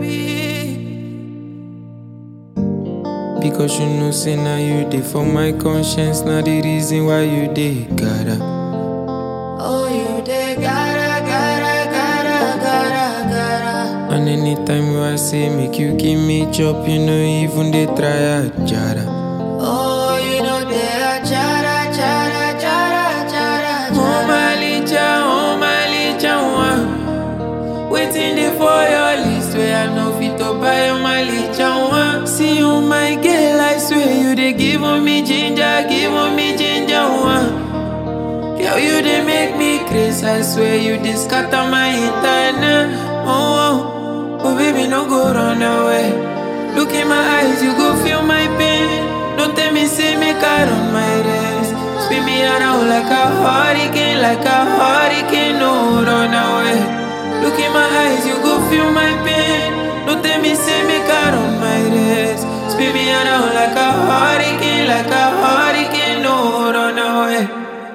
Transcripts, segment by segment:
Because you know, say now you dey for my conscience. Now the reason why you dey gotta. Oh, you dey gotta, gotta, gotta, gotta, gotta. And anytime you I say make you give me chop, you know even they try a jara. Oh, you know they are chara, chara, chara, chara, Oh chara. my licha, oh my licha, one. Waiting there for your list where I know fit to buy oh my licha, one. See you, my girl, I swear you they give on me ginger, give on me ginger, one. Girl, you they make me crazy, I swear you they scatter my entire Oh, oh, oh, baby, no go run away. Look in my eyes, you go feel my pain. Don't tell me, say me car on my race. Spin me around like a hurricane, like a hurricane, no run away. Look in my eyes, you go feel my pain. Don't tell me, say me car on my race. Spin me around like a hurricane, like a hurricane, no run away.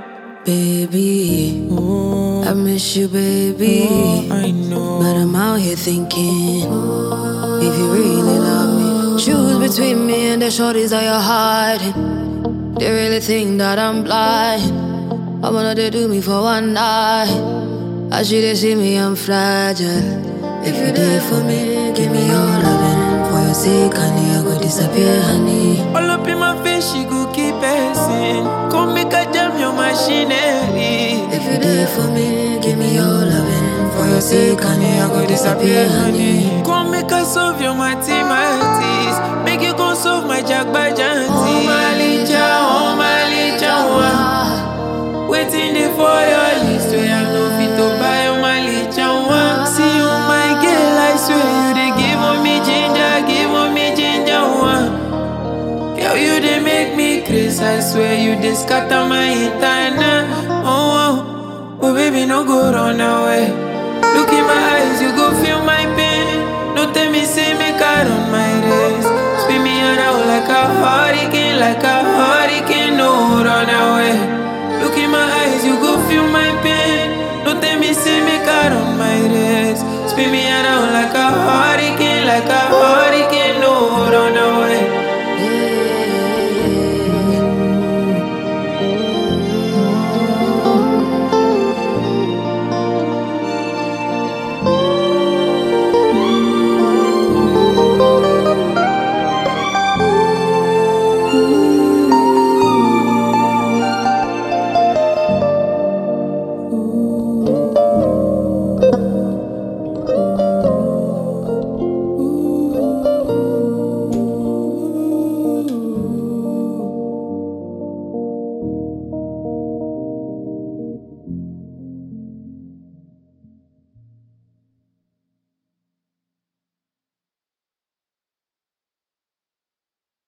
Baby, Oh, I miss you, baby. I know. But I'm out here thinking, if you really love me, choose between me and the shorties that you're hiding. They really think that I'm blind. I wanna they do me for one night. I should they see me, I'm fragile. If you there for me, give me your loving. For your sake, honey, I go disappear, honey. All up in my face, she go keep passing. Come make a jam your machinery. If you there for me, give me your loving. For your sake, honey, I go disappear, honey. Come make us solve your mathematics. Make you go solve my jagbajanti. Oh, my licha, oh my licha, one. Waiting there for your list where I know fit to buy oh my licha, one. See you, my girl, I swear you they give on me ginger, give on me ginger, one. Girl, you they make me crazy. I swear you they scatter my entire Oh, oh, oh, baby, no go run away. Look in my eyes, you go feel my pain. Don't tell me, say me car on my race. Spin me around like a hurricane, like a hurricane, no run away. Look in my eyes, you go feel my pain. Don't tell me, say me car on my race. Spin me around like a